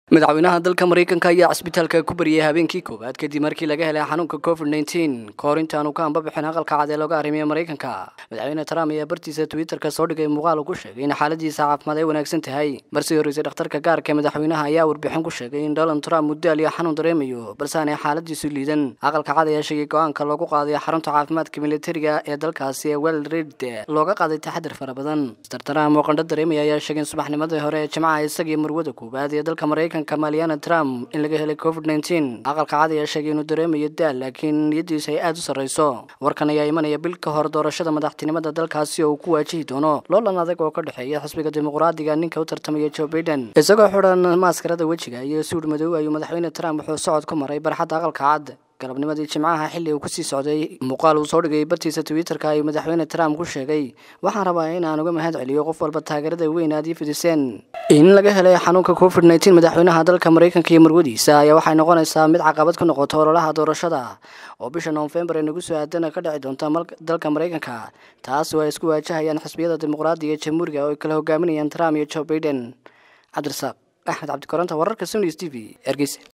madaxweynaha dalka maraykanka ayaa cisbitaalka ku bariyay habeenkii koowaad kadib markii laga helay xanuunka covid nteen kahor intaanu ka ambabixin aqalka cad ee looga arrimiya maraykanka madaxweyne trump ayaa bartiisa twitterka soo dhigay muuqaal uu ku sheegay in xaaladiisa caafimaad ay wanaagsan tahay marsii horreysay dhakhtarka gaarka ee madaxweynaha ayaa warbixin ku sheegay in donald trump muddaal iyo xanuun dareemayo balse aanay xaaladiisu liidan aqalka cad ayaa sheegay go-aanka loogu qaaday xarunta caafimaadka militariga ee dalkaasi ee well red looga qaaday taxadir fara badan mr trump oo qandho dareemaya ayaa sheegay in subaxnimadii hore ee jimcaha isagii marwada koowaad ee dalka maraykanka maliana trump in laga helay covid nteen aqalka cad ayaa sheegay inuu dareemayo daal laakiin niyadiisa ay aada u sarreyso warkan ayaa imanaya bil ka hor doorashada madaxtinimada dalkaasi oo uu ku waajihi doono loolan adag oo ka dhexeeya xisbiga dimuqraadiga ninka u tartamaya joe baiden isagoo xidhan maaskarada wejiga iyo suudh madow ayuu madaxweyne trump wuxuu socod ku maray barxadda aqalka cad galabnimadii jimcaha xilli uu kusii socday muuqaal uu soo dhigay bartiisa twitterka ayuu madaxweyne trump ku sheegay waxaan rabaa in aan uga mahad celiyo qof walba taageerada weyn aad ii fidiseen in laga helay xanuunka covid nteen madaxweynaha dalka maraykanka iyo marwadiisa ayaa waxay noqonaysaa mid caqabad ku noqoto ololaha doorashada oo bisha noofembar ee nagu soo aadana ka dhici doonta dalka maraykanka taas oo ay isku waajahayaan xisbiyada dimuqraadiga ee jamhuuriga oo ay kala hogaaminayaan trump iyo joe baiden cabdirasaaq axmed cabdikoronta wararka sony s t v ergeysa